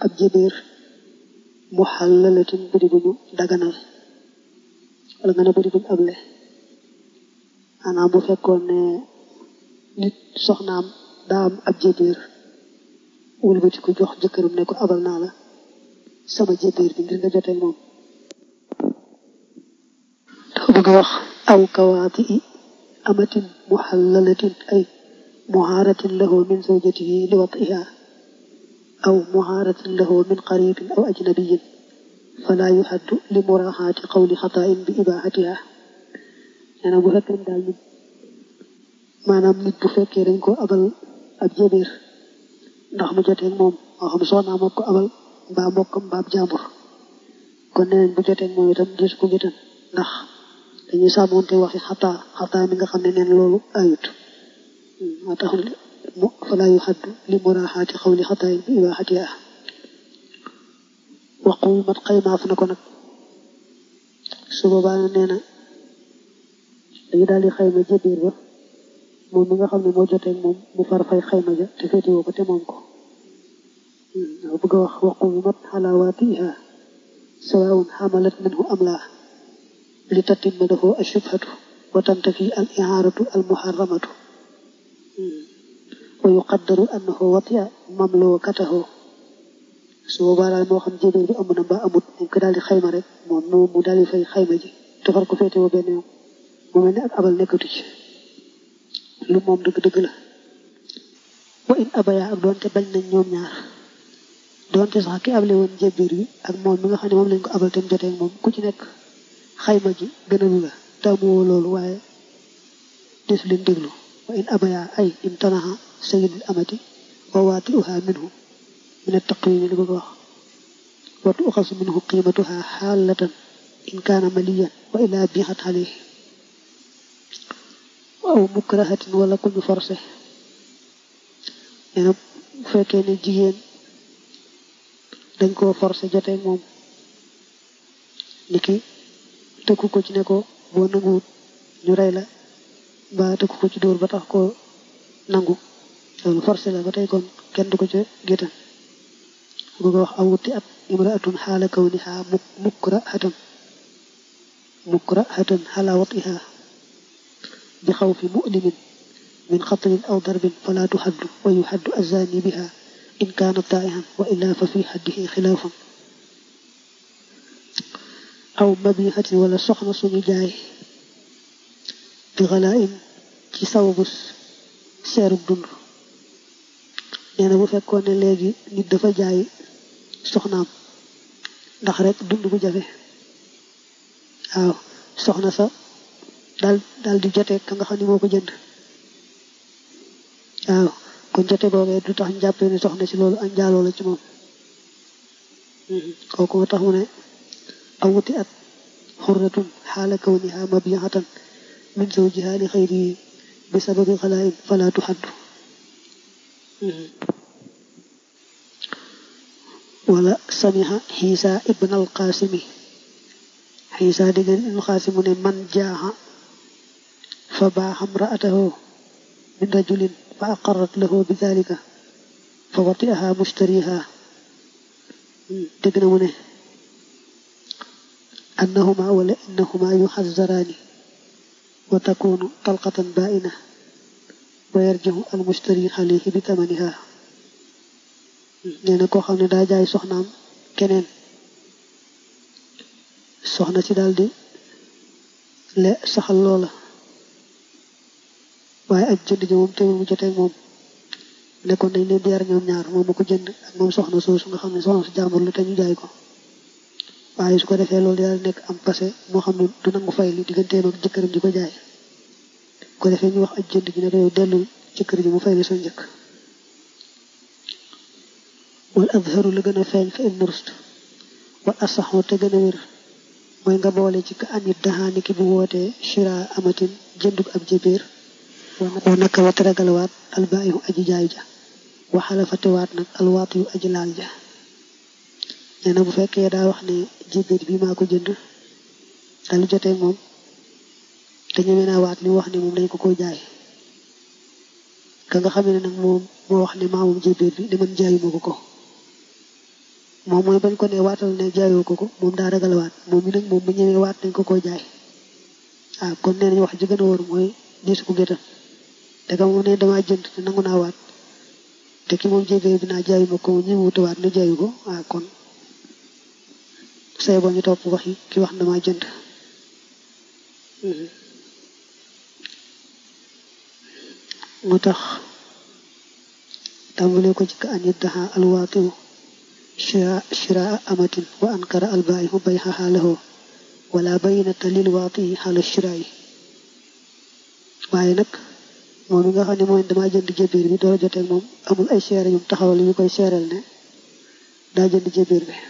ab jébéer mu xàllalatin bëri bu ñu daganal wala nga ne bëri bu ñu able maanaam bu fekkoon ne nit soxnaam daa am ab jébéer wëlbati ko jox jëkkëram ne ko abal naa la sama jébéer bi ngir nga jotee moom dafa bëgg a wax aw kawaati i amatin muxallalatin ay muhaaratin lahu min zawjatihi li watiha aw muhaaratin lahu min qaribin aw ajnabiyin fala yuhaddu li muraxaati qawli xataain bi ibaxatiha nee na bu fekkee daal nit maanaam nit bu fekkee dañ ko abal ab jébéer ndax mu joteeg moom moo xam soxnaa moo ko abal mbaa mbokkam mbaa jàmbur kon neneen bu joteeg moom itam gis ko jotan ndax dañuy sàmmoonte waxi xataa xataa mi nga xam ne neen loolu ayut moo tax mu falaa yu xaddu li muraaxaati xawli xataa bi ibaaxatiha waqu mat xaymaaf na ko nag su boobaa nee na dañu daal di xayma jébbiir ba moom mi nga xam ne moo joteeg moom mu far fay xayma ja te féetewoo ko te moom ko waaw bëgg a wax waqu mat xalaawaatiha sawaun xamalat minhu am laa li tatimma lahu ashubhatu wa tantafi al ihaaratu al muharramatu wa yuqaddaru annahu watia mamlukatahu su boobaa daal moo xam jébéer bi am na mbaa amut dañ ko daal di xayma rek moom moom mu daal di fay xayma ji te far ko féetewoo benn yoon mu mel ne ak abal nekkatu ci lu moom dëgg-dëgg la wa in abaya ak doonte bañ nañ ñoom ñaar doonte sax ki able woon jébbiir bi ak moom mi nga xam ne moom lañ ko abal tam jotee moom ku ci nekk xayma ji gënalu la taamuwoo loolu waaye desu leen déglu wa in abaya ay imtanaha sayidul amati wa waati uha minhu min attaqwimi li bëgg wax watu uxasu minhu qiimatuha xaalatan in kaana maliyan wa ila biixat alayhi aw mukrahatin wala ku ñu forcé nee na bu fekkee ne jigéen dañ koo forcé jotee moom niki tëkku ko ci ne ko boo nanguwut ñu rey la mbaa tëkku ko ci dóor ba tax koo nangu loolu forcé la ba tey kon kenn du ko ca géttan bëgg wax awuti at imraatun xaala kawniha mukrahatan mukrahatan xala watiha bi xawfi mu'limin min xatlin aw darbin fala tuxaddu wa yuxaddu azani biha in kaana taa'ihan wa illa fa fi xaddihi xilaafun aw mabihatin wala soxna suñu jaay bi xalaain ci sababu seerub dund nee na bu fekkoon ne léegi nit dafa jaay soxnaam ndax rek dund bu jafe waaw soxna sa daal daal di jote ka nga xam ne moo ko jënd waaw kon jote boobee du tax ñu jàppee ne soxna si loolu ak njaaloo la ci moom kooku moo tax mu ne aw wuti at xurratun xaala kawniha mabiyatan min zawjiha li xayrihi bi sababi xalaain fala tuxaddu wala samiha xiisa ibn alqaasimi xiisa dégg ibn alqaasimu ne man jaaxa fa baaxa mraatahu min rajulin fa aqarrat lahu bi dalika fa watiaha mushtariha dégg na mu ne annahuma wala innahuma yuxazaraani wa takunu talqatan baaina wa yarjihu almushtari alayhi bi tamaniha nee na koo xam ne daa jaay soxnaam keneen soxna si daal di le saxal loola waaye aj jënd ji moom teewul mu jotee moom nekkoon nañ leen di yar ñoom ñaar moom ma ko jënd ak moom soxna soosu nga xam ne soxna si jàmbur la te ñu jaay ko waaye su ko defee loolu daal nekk am passé moo xam ne du nangu fay li digganteem ak jëkkëram ji ko jaay ko defee ñu wax aj jënd ji ne ko yow dellul jëkkër ji mu fay li sa njëkk wal azharu la gën a feeñ fa ibnu rushd wal asaxu te gën a wér mooy nga boole ci ka anit daxaani ki bu wootee shira amatin jëndug ab jébéer wa naka wa teragalawaat albaayihu aji jaay ja waxala fa tewaat nag alwaat yu aji laal ja nee na bu fekkee daa wax ne jébéer bi maa ko jënd dal jotee moom te ñeme naa waat li wax ne moom dañ ko koy jaay ka nga xam ne nag moom moo wax ne maa moom jébéer bi ne man jaayuma ko ko moom mooy bañ ko ne waatal ne jaayoo ko ko moom daa ragal waat moom mi nag moom bu ñëwee waat nañ ko koo jaay ah kon nee nañ wax ji gën a wóor mooy diisu ko géttan te ka moom ne damaa jënd te nangu naa waat te ki moom jébee bi naa jaayu ma ko ñi wuute waat ne jaayu ko ah kon say boo ñu topp wax yi ki wax damaa jënd moo tax tàmbalee ko ci ka an yaddaxa alwaatimu shiraa amatin wa ankara albaayihu bayxaha lahu wala bayinata lil waati xala shiraa yi waaye nag moom mi nga xam ne mooy damaa jënd jébbiir bi door a joteeg moom amul ay seere yum taxawal yu koy seereel ne daa jënd jébbiir bi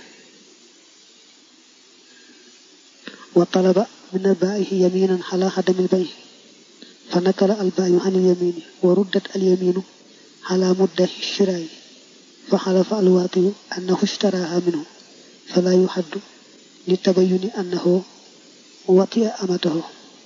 wa talaba min albaayihi yaminan xala xadamil bay fa nakala albaayu an ilyamini wa ruddat alyaminu xala muddahi shiraay fa xalafa alwaatiyu annahu ishtaraha minhu fala yuxaddu li tabayuni annahu watia amatahu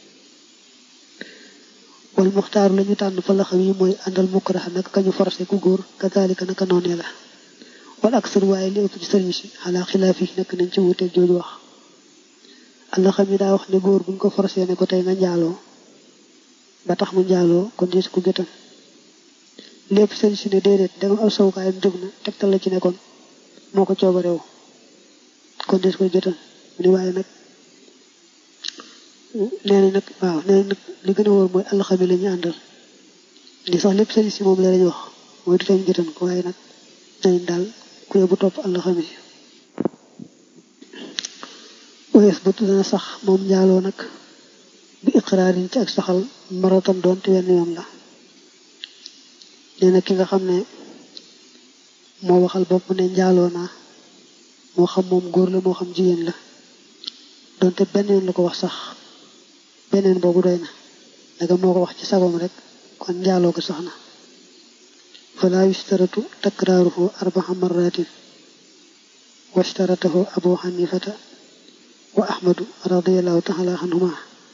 wal muxtaaru la ñu tànn fa la xam yi mooy àndal mukraha naka kañu forcé ku góor kazalika naka noonee la wal aksar waaye li ëpp ci sëriñ si xalaa xilaaf yi nekk nañ ci wuuteeg jooju wax allah xam yi daa wax ne góor buñ ko forcé ne ko tey nga njaaloo ba tax mu njaaloo kon diis ku gëtan lépp sëriñ si ne déedéet dama aw sawukaayam jóg na tegtal la ci ne kon moo ko coobareewu kon diis koy gëtan mu ne waaye nag nee nañ nag waaw nee nañ nag li gën a wóor mooy alxami la ñu àndal li sax lépp sëriñ si moom la lañu wax mooy du tey gëtan ko waaye nag nee nañ daal ku yóbbu topp alxami wees ba dana sax moom njaaloo nag bi iqraarin ci ak saxal maratam doon te wenn yoon la nee na ki nga xam ne moo waxal bopp ne njaaloo naa moo xam moom góor la moo xam jigéen la doonte benn yoon la ko wax sax beneen boobu doy na daga moo ko wax ci sagom rek kon njaaloo ko sax na fala yustaratu takraaruhu arbaa marratin washtaratahu abu xanifata wa ahmadu radiallahu taala anhuma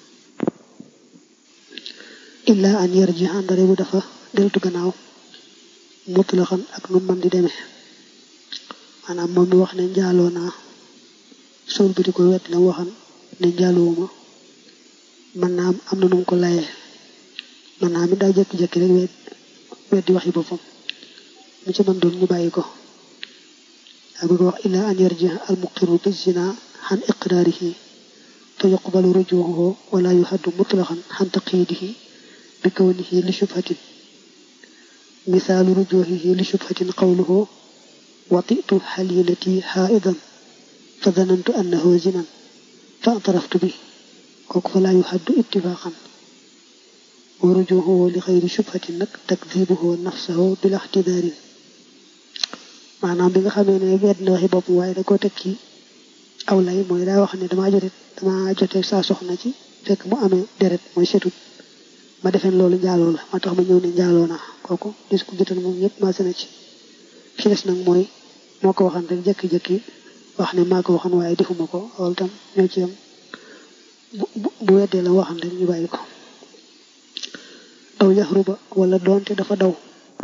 illa an yarji àndare bu dafa deltu gannaaw mutlaxan ak nu man di demee maanaam moom mi wax ne njaaloo naa suul bi di ko wet la waxan ne njaalowuma man naa am na nu mu ko layee man naa mi daa jékki-jékki rek wet wet di waxi boppam mu ci mën doon ñu bàyyi ko daa bëgg wax illa an yarji al muqiru bi zina xan iqraarihi fa yuqbalu rujuuhu wala yuhaddu mutlaxan xan taqiidihi bi kawnihi li shubhatin misaalu rujuuhihi li shubhatin qawluhu watitu xalilati xaaidan fa danantu annahu zinan fa ataraftu bi kooku fa laa yuhaddu ittifaqan wa rujuuhu li xayri shubhatin nag takdibuhu nafsahu bila ixtidaarin maanaam bi nga xamee ne wedd na waxi bopp waaye da koo teg ci aw lay mooy daa wax ne damaa jote damaa jote saa soxna ci fekk mu amee deret mooy setut ma defeen loolu njaaloo la moo tax ma ñëw ne njaaloo naa kooku dis ko gitan moom ñëpp maase na ci fi des nag mooy moo ko waxan rek jëkki-jëkki wax ne maa ko waxan waaye defuma ko loolu tam ñoo ci yam bu weddee la waxan rek ñu bàyyi ko aw yaxruba wala doonte dafa daw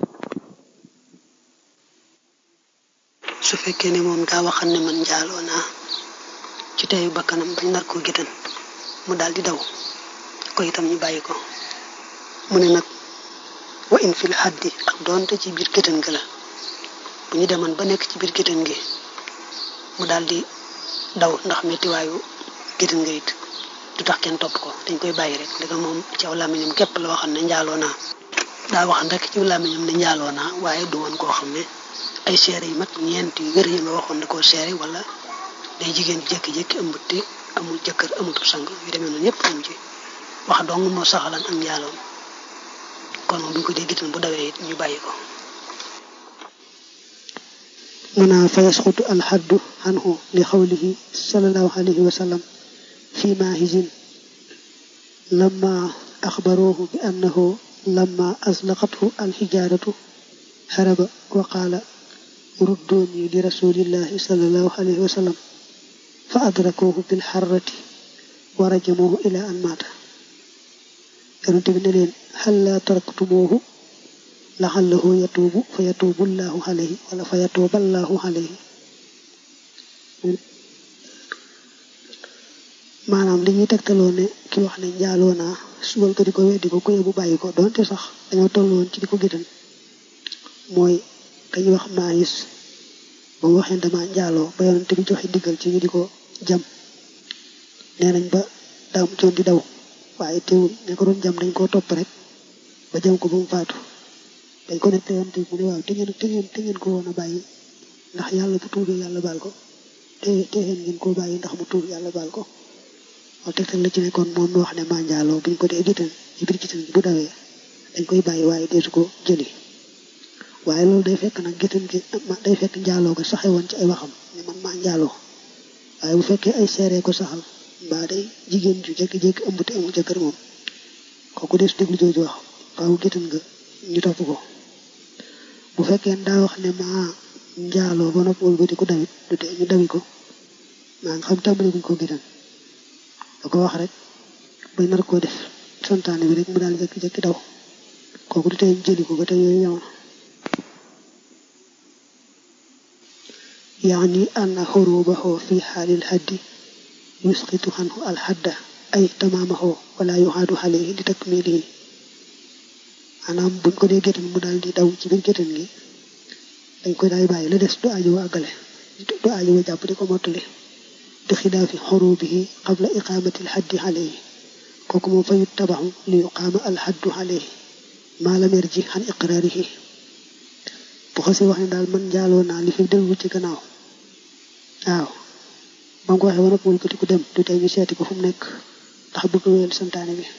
su fekkee ne moom daa waxan ne man njaaloo naa ci teyu bakkanam bañ nar koo gitan mu daal di daw ko itam ñu bàyyi ko mu ne nag wa in fil xaddi ak doonte ci biir géttan gi la bu ñu demoon ba nekk ci biir géttan gi mu daal di daw ndax mettiwaayu géttan nga it du tax kenn topp ko dañ koy bàyyi rek daga moom ci aw làmmiñam képp la waxoon ne njaaloo naa daa waxan rek ci làmmiñam ne njaaloo naa waaye du woon koo xam ne ay seere yu mat ñeent yu wér yi nga waxoon da koo seere wala day jigéen jékki-jékki ëmb te amul jëkkër amatul sang yu demee noonu yëpp am ci wax dong moo saxalan ak njaaloom kon moom bu ñu ko dee gitan bu dawee it ñu bàyyi ko muna fa yasqutu alxaddu anhu li xawlihi salallahu alayhi wa sallam fi maahizin lamma axbaruuhu bi annahu lamma aslaqathu alxijaaratu haraba wa qaala rudduuni li rasulillahi salallahu alayhi wa sallam fa adrakuuhu bilxarrati wa rajamuuhu ila an maata yonent bi ne leen hal laa taraktumuuhu laxallahu yatuubu fa yatuubu llaahu alayhi wala fa yatuuba llaahu alayhi maanaam li ñuy tegtaloo ne ki wax ne njaaloo naa subal ko di ko weddi ko ku bu bàyyi ko doonte sax dañoo tolloon ci di ko gétan mooy dañuy wax maayis ba mu waxee dama njaaloo ba yonante bi joxe diggal ci ñu di ko jam nee nañ ba daa mu coon di daw waaye teewul ne ko doon jam dañ koo topp rek ba jam ko ba mu faatu dañ ko nekk yonante bi mu ne waaw te ngeen te ngeen te ngeen ko woon a bàyyi ndax yàlla bu tuubee yàlla baal ko te te ngeen koo bàyyi ndax mu tuub yàlla baal ko waaw tegtal la ci nekkoon moom mi wax ne maa njaaloo buñ ko dee gitan ci biir gitan gi bu dawee dañ koy bàyyi waaye deesu ko jëli waaye loolu day fekk nag gitan gi day fekk njaaloo ko saxe woon ci ay waxam ne man maa njaaloo waaye bu fekkee ay seeree ko saxal mbaa day jigéen ju jékki-jékki ëmb te amul jëkkër moom kooku des déglu jooju wax faaw gitan nga ñu topp ko bu fekkee daa wax ne maa njaaloo ba noppi wëlbati ko dawit du tee ñu dawi ko maa nga xam tàmbali buñ ko gitan da ko wax rek bay nar koo def santaane bi rek mu daal jékki-jékki daw kooku du tey jëli ko ba tey yooyu jamono yaani anna xurubahu fi xaalil haddi yusqitu xanhu alxadda ay tamaamahu wala yuxaadu alayhi li takmilihi maanaam buñ ko dee gétan mu daal di daw ci biir gétan gi dañ koy daay bàyyi la des du aajo wa àggale du aajo wa jàpp di ko mottali bi xilaafi xurubihi qabla iqaamati alxaddi alayhi kooku moom fa yuttabaxu li yuqaama alxaddu alayhi maa lam yarji xan iqraarihi bu xasee wax ne daal man njaaloo naa li fi dellu ci gannaaw waaw ba nga ko waxee wanag wëlbati ku dem du tey ñu seeti ko fu mu nekk ndax bëgg wéyal santaane bi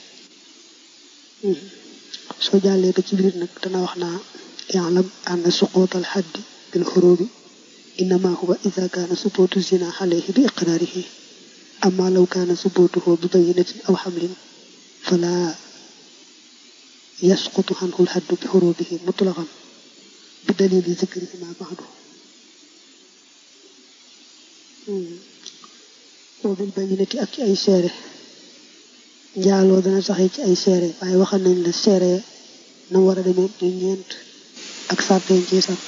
soo jàllee ba ci biir nag dana wax naa yaalam ann suquut alxaddi bil xurubi innama huwa ida kaana subuutu zina alayhi bi iqraarihi amma law kaana subuutuhu bi bayinatin aw xamlin fala yasqutu anhu alxaddu bi xurubihi mutlaqan bi dalili zikrihi ma baxdu wa bil bayinati ak ci ay seere njaaloo dana saxee ci ay seere waaye waxal nañ la seere na war a demee ñu ñeent ak sarteen ci sart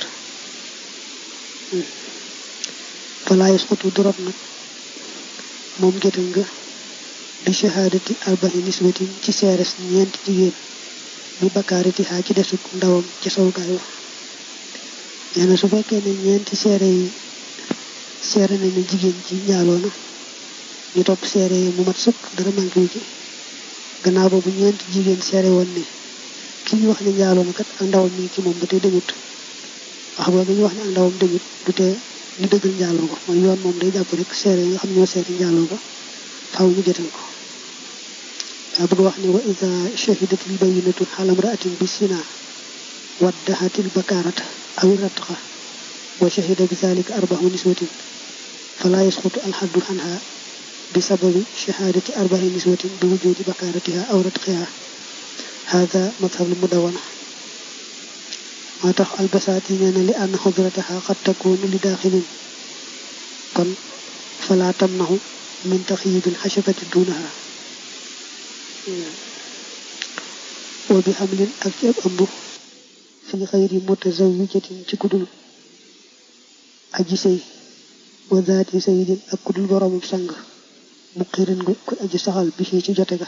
fala yasqutu durot nag moom gétan nga bi shahaadati arba'i niswatin ci seeres ñeent jigéen bi bakkaariti xaa ci desuk ndawam ci sowukaay wa nee na su fekkee ne ñeenti seere yi seere nañ ne jigéen ci njaaloo na ñu topp seere yi mu mat sëkk dara manqué wu ci gannaaw boobu ñeenti jigéen seere woon ne ki ñu wax ne njaaloo na kat ak ndawam mi ci moom ba tey dañut wax boobu ñu wax ne ak ndawam dañut du tee ñu dëggal njaaloo ko mooy yoon moom day jàpp rek seere yi nga xam ñoo seere njaaloo ko faaw ñu jotal ko daa bëgg wax ne wa ida shahidatil bayinatu xalam raatin bi sina waddahatil bakaarata aw ratqa wa shahida bi zalika arba'u niswatin fala yasqutu alxaddu anha bi sababi shahadati arba'i niswatin bi wujudi bakaaratiha aw ratqiha hada madhabul mudawana moo tax albasaati nee na li ann xudrataha qad takunu li daaxilin kon fala tamnahu min taxyibil xashabati duunaha wa bi xamlin ak ci ab ëmb fi xayri mutazawijatin ci kudul aji sëy wa zaati sayidin ak kudul boromum sang mu xirin gu ku aji saxal bi fii ci jote ga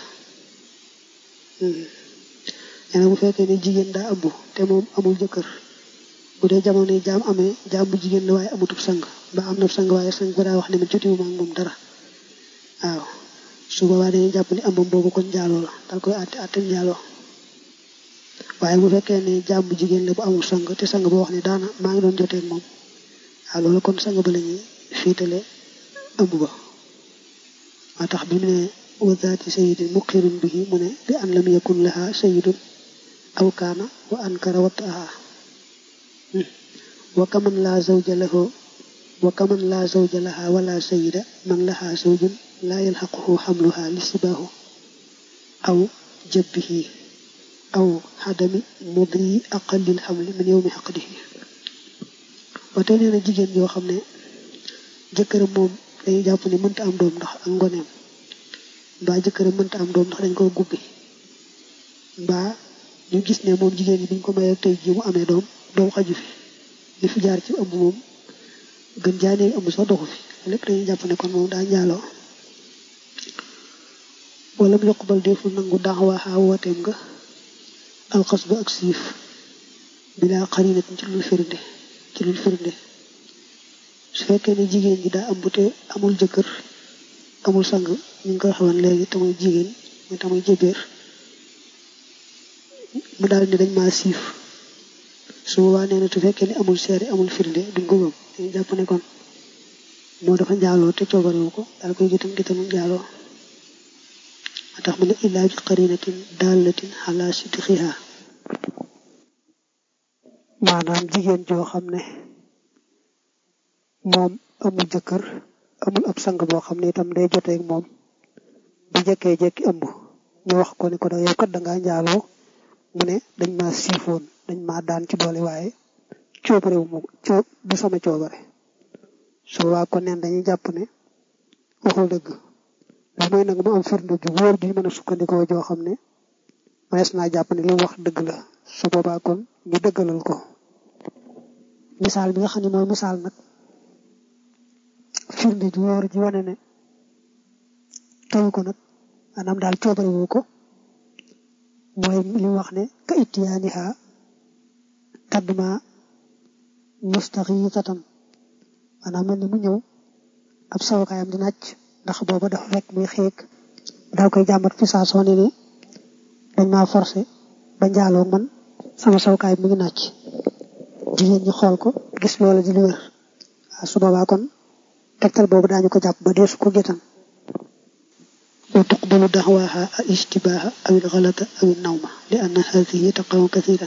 nee na bu fekkee ne jigéen daa ëmb te moom amul jëkkër bu dee jamono yi jaam amee jaam bu jigéen la waaye amutub sang ba am na sang waaye sang ba daa wax ne man jotiwuma ak moom dara waaw su boobaa dañuy jàpp ne ëmbam boobu kon njaaloo la dal koy àtte àtte njaaloo waaye bu fekkee ne jaam bu jigéen la bu amul sang te sang boo wax ne daana maa ngi doon jotee ak moom waaw loolu kon sang ba la ñuy fiitale ëmb ba moo tax bi mu ne wa zaati sayidin muqirun bihi mu ne bi an lam yakun laha sayidun aw kaana wa ankara wataaha wa kaman laa zawja lahu wa kaman laa zawja laha wala sayida man laha zawjun laa yalxaquhu xamluha li sibaahu aw jabbihi aw xadami mudri aqalil xamli min yowmi xaqdihi ba tey nee na jigéen yoo xam ne jëkkëram moom dañuy jàpp ne mënta am doom ndax ak ngoneem mbaa jëkkëram mënta am doom ndax dañ ko gubbi mbaa ñu gis ne moom jigéen ñi biñ ko mayee tey jii mu amee doom doom xaju fi li fi jaar ci ëmb moom gën jaanee ëmb sax doxu fi lépp dañuy jàpp ne kon moom daa njaaloo wala mu yoqbal deful nangu daaxwaaxaa wooteem nga alxas ba ak siif bilaa xarinatin ci lul firnde ci lul firnde su fekkee ne jigéen ji daa ëmb te amul jëkkër amul sang ñu ngi koy xawan léegi te muy jigéen muy te muy jëbeer mu daal ni dañ maa siif su boobaa nee na su fekkee ne amul seere amul firnde duñ ko gëm dañu jàpp ne kon moo dafa njaaloo te coobarewu ko daal koy gitam gitamu njaaloo moo tax mu ne illaa bi qarinatin dallatin ala sidqiha maanaam jigéen joo xam ne moom amul jëkkër amul ab sang boo xam ne itam day joteeg moom bu jekkee jekki ëmb ñu wax ko ne ko da yow kat da ngaa njaaloo mu ne dañ ma siifoon dañ ma daan ci doole waaye coobare wu ma coob du sama coobare su waa ko neen dañuy jàpp ne waxul dëgg lu mooy nag mu am firnde ju wóor ju mën a sukkandikoo joo xam ne mënees naa jàpp ne li mu wax dëgg la su boobaa kon ñu dëggalal ko misaal bi nga xam ne mooy misaal nag firnde ju wóor ji wane ne tawu ko nag maanaam daal coobare wu ko mooy li mu wax ne ka ittiyaaniha tadduma mustaxiitatan maanaam mel ni mu ñëw ab sawukaayam di nàcc ndax booba dafa fekk muy xeeg daal koy jàmbat fi saa soo ne ni dañ maa forcé ba njaaloo man sama sawukaay mi ngi nàcc jigéen ñi xool ko gis loola di lu wér waaw su boobaa kon tegtal boobu daañu ko jàpp ba deesu ko gétan wa tuqbalu daxwaaha al ishtibaaha aw il xalata aw il nawma li anna haadihi taqaw kathiran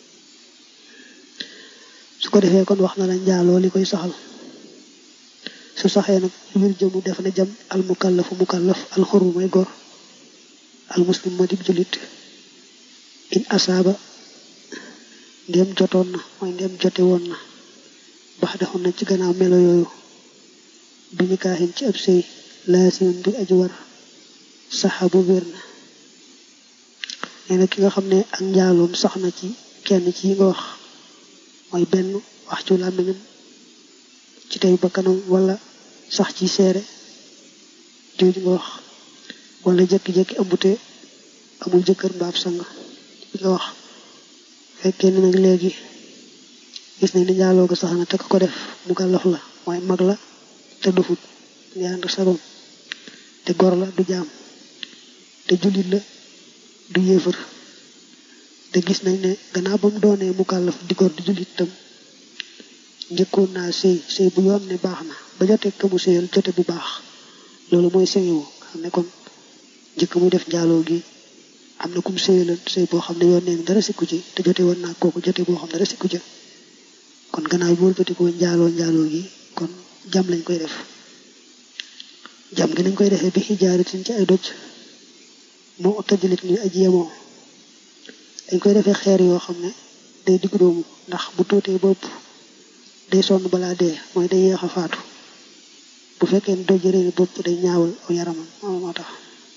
su ko defee kon wax na la njaaloo li koy saxal su saxee nag wir jëmu def na jam al mukallafu mukallaf al xuru mooy góor al muslim ma dib julit in asaaba ndéem jotoon na mooy ndéem jote woon na bax dexoon na ci gannaaw melo yooyu bi nikaaxin ci ab sëy laasimin bi aju war saxa bu wér na nee na ki nga xam ne ak njaaloom sax na ci kenn ci yi nga wax mooy benn wax ci làmmiñam ci tey bakkanam wala sax ci seere jooju nga wax wala jékki-jékki ëmbute amul jëkkër mbaab sang bi nga wax fekkee ne nag léegi gis nañ ni njaaloo ga sax na te ko def mu gàllaf la mooy mag la te dufut ngi ànd sagoom te gor la du jaam te jullit la du yéefar te gis nañ ne gannaaw ba mu doonee mu kàllaf di gor di jullit tam njëkkoon naa sëy sëy bu yoon ne baax na ba jote ka mu sëyal jote bu baax loolu mooy sëyewu xam ne kon njëkk muy def njaaloo gi am na kum sëyalan sëy boo xam ne yoon neen dara sikku ci te jote woon naa kooku jote boo xam ne dara sikku ci kon gannaaw bi wëlbatikoo njaaloo njaaloo gi kon jam lañ koy def jam gi nañ koy defee bi xijaaratin ci ay doj moo tajalit ni aji yemoo dañ koy defee xeer yoo xam ne day diggu doomu ndax bu tuutee bopp day sonn balaa dee mooy day yeex a faatu bu fekkee ne doj réeni bopp day ñaawal aw yaramam moo tax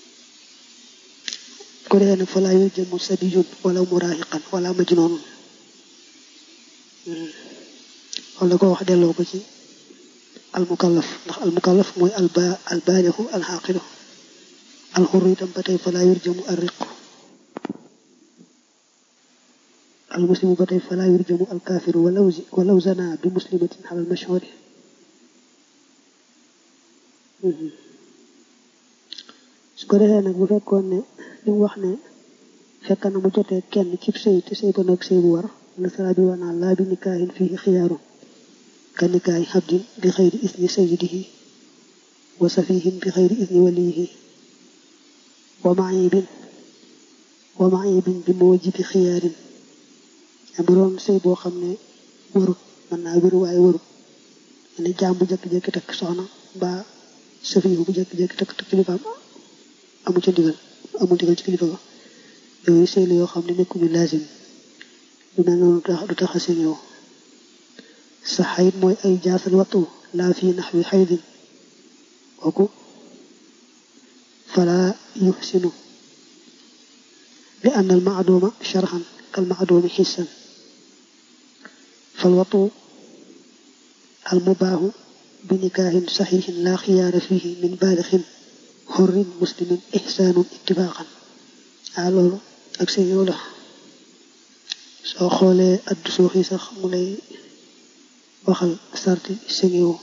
ko defee nag fa laa yor jëmm sabiyun wala muraahiqan wala majnoonun wala ko wax delloo ko ci almukallaf ndax almukallaf mooy alba albaalixu alxaaqilu alxurru itam ba tey fa laa yor jëmu arriqu almuslimu ba tey fa laa yor jëmu alkaafiru walaw walaw zana bi muslimatin xalal mashhuri su ko defee nag bu fekkoon ne li mu wax ne fekk na mu jotee kenn cib sëy te sëy ba nag sëy bu war la sara bi wanaa laa bi nikaahin fii xiyaaru ka nikaahi xabdin bi xëyri isni sayidihi wa safihin bi xëyri isni waliyihi wa maayibin wa maayibin bi mawjibi xiyaarin bu doon sëy boo xam ne warut mën naa wér waaye warut ne jaam bu jékki-jékki takk soxna mbaa safihu bu jékki-jékki takk takk kilifaam amu ca ndigal amul ndigal ci kilifa ba yooyu sëy la yoo xam ne nekkuñu laazim lu mel noonu du tax a seen yow sa xayit mooy ay jaasal wattu laa fi naxwi xaydin kooku fala yuxsinu li ann al maaduuma sharxan kal maaduumi xissan fal wattu al mubaahu bi nikaahin saxiixin laa xiyaara fihi min baalixin xorrin muslimin ixsaanun ittifaqan ah loolu ak seen yow la soo xoolee addu suux yi sax mu lay waxal sarti sengewu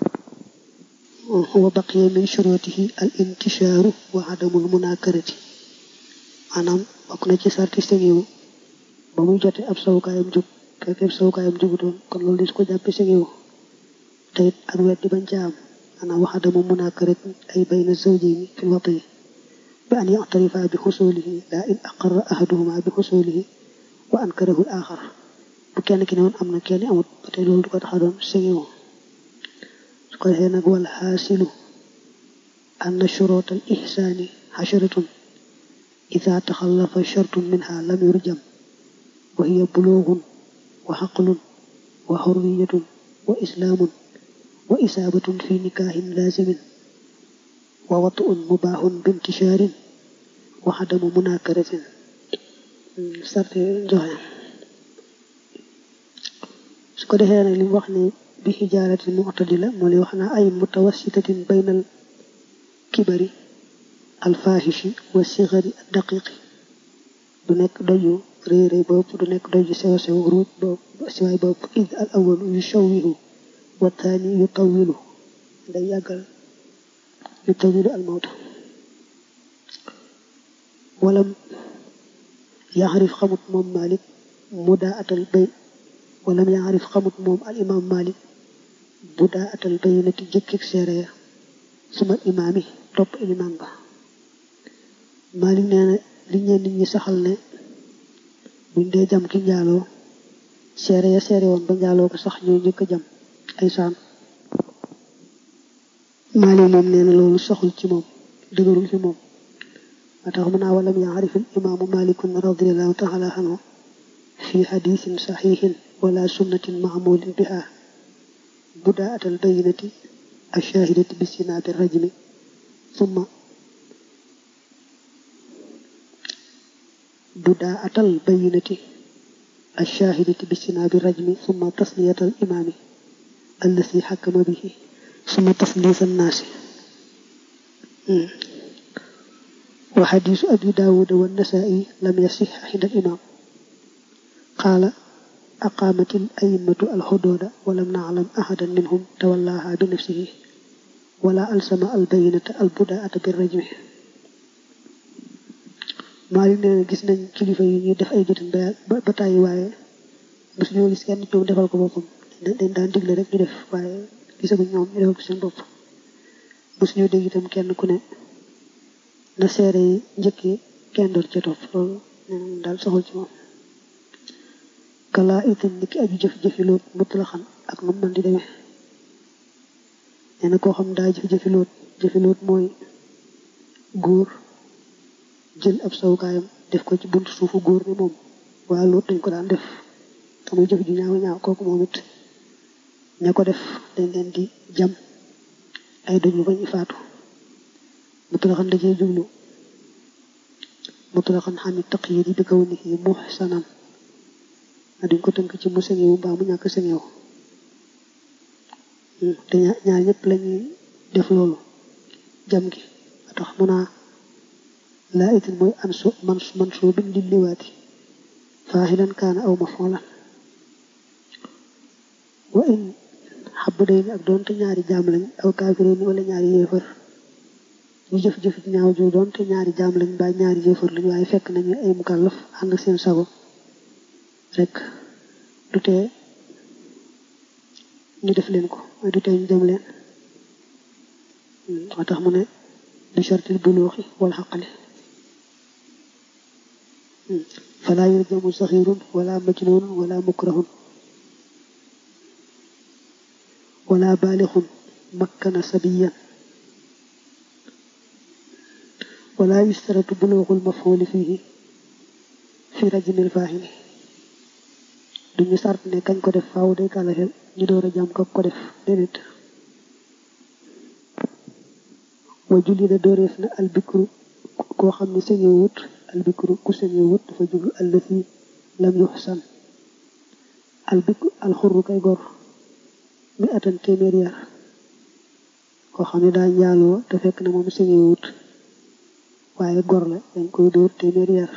wa baqiya min shurutihi al intishaaru wa adamul munakarati maanaam bokk na ci sarti sengewu ba muy jote ab sawukaayam jub fekk ab sawukaayam jubutoon kon loolu dis ko jàppe sengewu te it ak weddi bañ ca am maanaam wa adamu munakarati ay bayna zawjayni fil wati bi an yactarifa bi xusulihi la in aqarra ahaduhuma bi xusulihi wa ankarahu al axar bu kenn ki ne woon am na kenn amut ba tey loolu du ko tax a doon sengewu su ko defee nag wal xaasilu anna shurut al ihsaani xasharatun ida taxallafa shartun minha lam yurjam wa hiya buluugun wa xaqlun wa xurriyatun wa islaamun wa isaabatun fi nikaahin laazimin wa watuun mubaaxun bintishaarin wa xadamu munaakaratin sarte joxe su ko defee nag li mu wax ne bi xijaaratin mu'tadila moo lay wax naa ay mutawassitatin baynal kibari alfaahishi wa sigari daqiqi du nekk doju réy réy bopp du nekk doju sew sew ruuj bopp siwaay bopp id al awalu yu shawwihu wa taani yu tawilu day yàggal yu tawilu al mawta walam yaxarif xamut moom malik mudaa atal bay walam yaxarif xamut moom al imam malik budaa atal baynati jëkkik seere ya suma imaam yi topp ilimaan ba malik nee na li ñeen nit ñi saxal ne buñ dee jam ki njaaloo seere ya seere woon ba njaaloo ko sax ñoo njëkk a jam ay saan malik moom nee na loolu saxul ci moom dëgërul fi moom moo tax mën naa walam yaarif al imaamu malikun radiallahu taala anhu fi xadisin saxiixin wala sunnatin maamulin biha budaat al bayinati alshahidati bisina bi rajmi summa budaat al bayinati alshahidati bisina bi rajmi summa tasliyat al imaami allasi xakama bihi summa taslis annaasi wa xadiisu abi daawuda wa nasaa'i lam yasix inda al imaam qaala aqaamat al a'immatu al xuduuda wa lam naclam ahadan minhum tawallaaha bi nafsihi wala alsama al bayinata al budaata bi rajmi Maalik nee na gis nañ kilifa yi ñuy def ay jotin ba ba tàyyi waaye bés ñoo gis kenn ñoom defal ko boppam dañ daan digle rek ñu def waaye gisaguñ ñoom ñu defal ko seen bopp bés ñoo dégg itam kenn ku ne na seere yi njëkki kenn doon ca topp loolu nee daal soxal ci moom kalaa itam ni ki aju jëf-jëfi loot mutlaxan ak nu man di demee nee na koo xam daa jëf-jëfi loot jëfi loot mooy góor jël ab sawukaayam def ko ci buntu suufu góor ne moom waa loot dañ ko daan def te muy jëf ju ñaaw ñaaw kooku moom it ña ko def dañ leen di jam ay doñu bañ faatu mutlaxan da cee jublu mutlaxan xamit taqyid yi bi kaw ni yi muhsanan a duñ ko tënk ci mu sengewu mbaa mu ñàkk sengewu te ñaar ñëpp lañuy def loolu jam gi a tax mun a laa itin mooy ansu man man soo bin li liwaati faaxilan kaana aw mafoolan wa in xabb day ni ak doonte ñaari jaam lañ aw kaafiré ni wala ñaari yéefar ñu jëf-jëf ñaaw ju doonte ñaari jaam lañ mbaa ñaari yéefar lañ waaye fekk nañu ay mukallaf ànd seen sago rek du tee ñu def leen ko waaye du tee ñu dem leen moo tax mu ne bi shartil buluuxi wal xaqali falaa yurjamu saxirun wala majnunun wala mukrahun wala baalixun makkana sabiyan wala yustaratu buluuxul mafxuuli fiihi fi rajmil faahili duñu sart ne kañ ko def faaw day kàllaxel ñu door a jàm ko ko def déedéet wa julli da dooreef na albikru koo xam ne sañoo wut albikru ku sañoo wut dafa jublu allati lam yuxsan albikru alxurru kay gor mi atan téeméer yar koo xam ne daa njaaloo te fekk na moom sëñewut waaye gor la dañ koy dóor téeméeri yar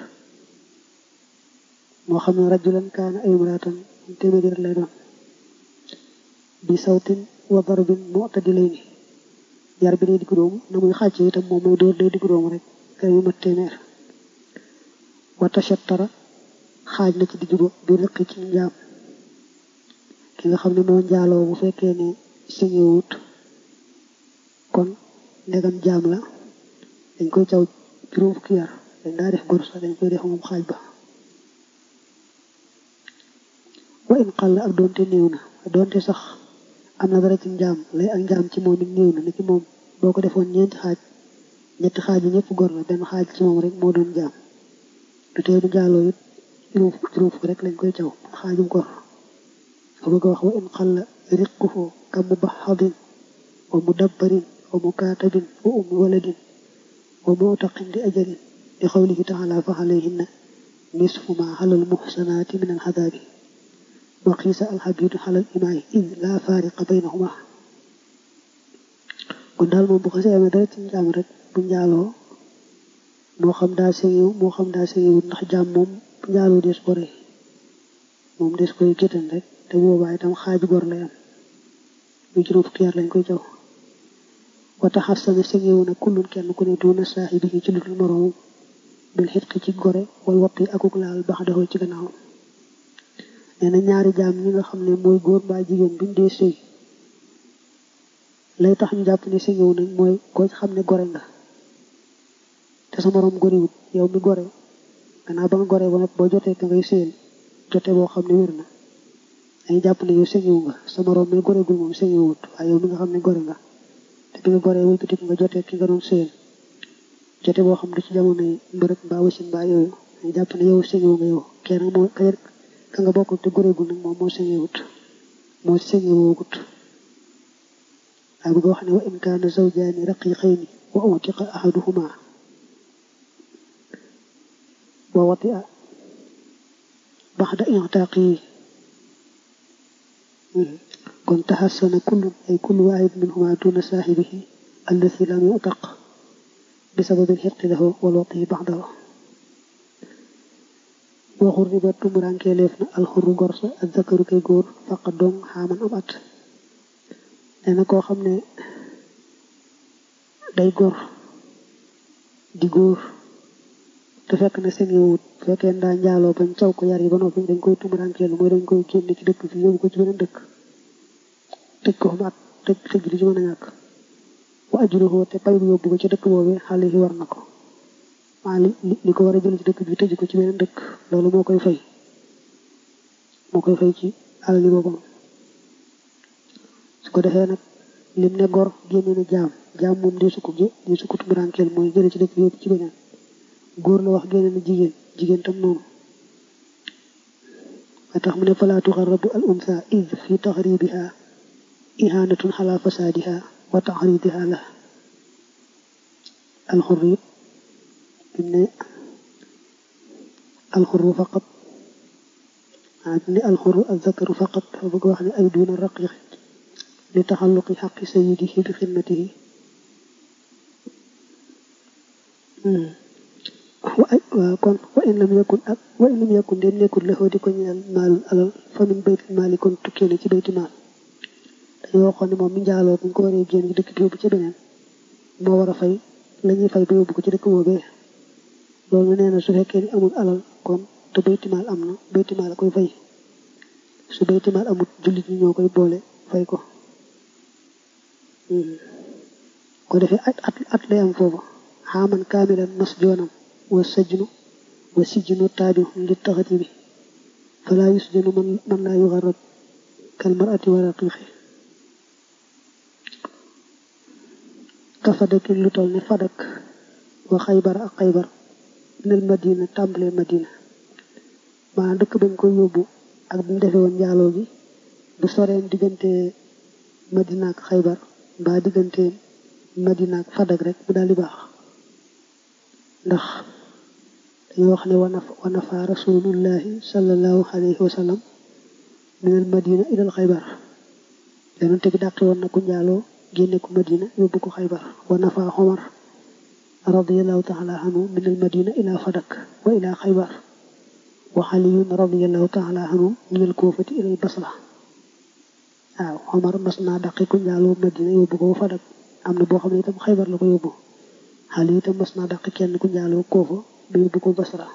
moo xam ne rajulan kaana ay imraatan téeméeri yar lay doon bi sawtin wa darbin mu'tadilayni yar bi day diggu doomu na muy xàcc itam moom mooy dóor day diggu doomu rek kër yu mat téeméer wa tashattara xaaj na ci digg ba bi rëqi ci njaam ki nga xam ne moo njaaloo bu fekkee ne sëñewut kon ndegam jaam la dañ koy caw juróom fukki yar dañ daa def gor sax dañ koy def moom xaaj ba wa in xàll ak doonte néew na doonte sax am na dara ci njaam lay ak njaam ci moom it néew na ni ki moom boo ko defoon ñeenti xaaj ñetti xaaj yi ñëpp gor la benn xaaj ci moom rek moo doon jaam du tee bu njaaloo it juróom juróom fukki rek lañ koy caw xaajum gor fa bëgg a wax wa in xàll riquhu ka mubaxadin wa mudabbarin wa mukaatabin wa ummi waladin wa muutaqin di ajalin li xawlihi taala fa alayhinna nisfu ma xalal muxsanaati min alxadaabi wa xiisa alxabidu xalal imaay id laa faariqa baynahuma kon daal moom bu xasee amee dara ci njaam rek bu njaaloo moo xam daa sëyiw moo xam daa sëyiwut ndax jaam moom bu njaaloo des ko rey moom des koy géttan rek te boobaa itam xaaju gor lay am bu juróom fukki yar lañ koy jaw wata xasana sëñewu na kullun kenn ku ne doona saaxibi yi ci lu dul moroomam bil xitqi ci gore wal waqi akuk laal bax daxoo ci gannaaw nee na ñaari jaam ñi nga xam ne mooy góor mbaa jigéen buñ dee sëy lay tax ñu jàpp ne sëñewu nañ mooy koo xam ne gore nga te sa moroom gorewut yow mi gore gannaaw ba nga gore ba boo jotee ka ngay sëyal jote boo xam ne wér na dañuy jàpp ne yow sëñewu nga sa moroom mi goregul moom sëñewut waaye yow mi nga xam ne gore nga te bi nga goree wëlbati nga jotee ki nga doon sëyal jote boo xam ne ci jamono yi mbërëg mbaa wasin mbaa yooyu dañuy jàpp ne yow sëñewu nga yow kenn moo ka nga bokkul te goreegul nag moom moo sëñewut moo sëñewoogut waaye bëgg wax ne wa in kaana zawjaani raqiqayni wa utiqa ahaduhuma wa watia baxda intaaqi kon taxassana kullun ay kullu waahid minhuma duna saaxibihi allati lam yutaq bi sababil xirqi lahu wal wati baxdahu waxur riba tumurankee leef na alxurru gorsa ak zakaru kay góor faqa dong xaaman am at nee na koo xam ne day góor di góor te fekk na seen yowut fekkee ndaa njaaloo bañ caw ko yar yi ba noppi dañ koy tumuraankeelu mooy dañ koy génne ci dëkk bi yóbbu ko ci beneen dëkk tëj ko fa at tëj tëj li ci mën a ñàkk wa ajruhu te pay bu yóbbu ko ci dëkk boobu xale yi war na ko maa li li ko war a jël ci dëkk bi tëj ko ci beneen dëkk loolu moo koy fay moo koy fay ci alali boppam su ko defee nag lim ne gor génne na jaam jaam moom dee su ko gé dee su ko tumurankeel mooy jële ci dëkk bi yóbbu ci beneen góor la wax génne na jigéen jigéen tam noonu ba tax mu ne falaa tuxarrabu al unsa id fi taxribiha ihanatun xala fasaadiha wa taxridiha la alxurr it im ne alxurru faqat ah im ne alxurru azzakaru faqat fa bëgg wax ne ay duuna raqiq li taxalluqi xaqi sayidihi bi xidmatihi waaw kon wa in lam yakun ak wa in lam yakun de nekkul la di ko ñeel maalul alal fa min baytil maali kon tukkee na ci bayti maal dañoo waxoon ne moom mi njaaloo bu ñu ko waree génn ci dëkk bi yóbbu ci beneen moo war a fay la ñuy fay ba yóbbu ko ci dëkk boobee loolu nee na su fekkee ni amul alal kon te bayti maal am na bayti maal a koy fay su bayti maal amul jullit ñi ñoo koy boole fay ko ko defee at at at lay am foofu xaaman kaamilan mas joonam wa sajnu wa sijnu taabi li taxati bi falaa yusjanu man man laa yuxarrab kal marati wa raqiqi ka fadakin lu toll ne fadak wa xaybar ak xaybar nel madina tàmbalee madina maanaam dëkk bañ koy yóbbu ak bu mu defee woon njaaloo gi bu soreen diggante madina ak xaybar mbaa diggante madina ak fadak rek mu daal di baax ndax dañoo wax ne wa nafa rasulullahi sallallahu alayhi wa sallam min al madina ila al xaybar yonente bi dàqi woon na ku njaaloo génne ko madina yóbbu ko xaybar wa nafa xomar radiallahu taala anhu min al madina ila fadak wa ila xaybar wa xaliyun radiallahu taala anhu min al kuufati ila al basra waaw xomar mas naa daqi ku njaaloo madina yóbbu ko fadak am na boo xam ne itam xaybar la ko yóbbu xali itam mas naa daqi kenn ku njaaloo koofa ba yóbbu ko basra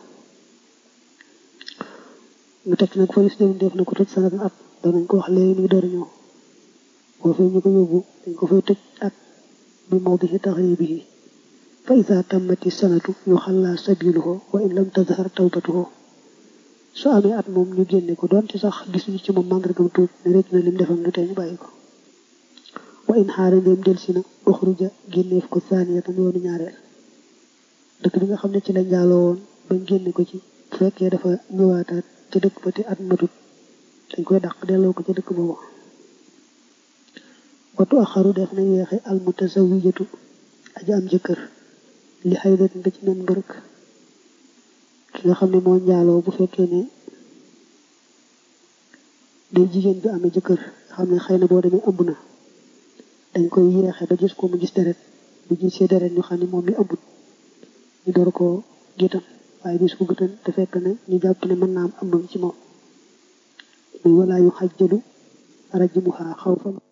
mu teg nag fa lis def na ko tëj sanat at danañ ko wax léegi nii door ñëw boo fee ñu ko yóbbu dañ ko fay tëj at bi mawdihi taxribihi fa ida tammati sanatu yu xalla sabiluhu wa in lam tazhar tawbatuhu su amee at moom ñu génne ko doonte sax gisuñu ci moom màndargam tuub ne rek na lim defam du tee ñu bàyyi ko wa in xaara ndéem delsi na uxruja génneef ko saaniyatan yoonu ñaareel dëkk bi nga xam ne ci la njaaloo woon bañ génne ko ci bu fekkee dafa ñëwaataat ca dëkk ba te at matut dañ koy dàq delloo ko ca dëkk boobu watu axaru def na yeexe al mutazawijatu aja am jëkkër li xaydatin ba ci nen mbërëk ki nga xam ne moo njaaloo bu fekkee ne day jigéen bi amee jëkkër xam ne xëy na boo demee ëmb na dañ koy yeexe ba gis ko mu gis deret bu gisee deret ñu xam ne moom mi ëmbut ñu door koo gétam waaye bis ko gëtan te fekk ne ñu jàpp ne mën naa am ëmb ci moom muy walaa yu xajjalu rajmuha xawfan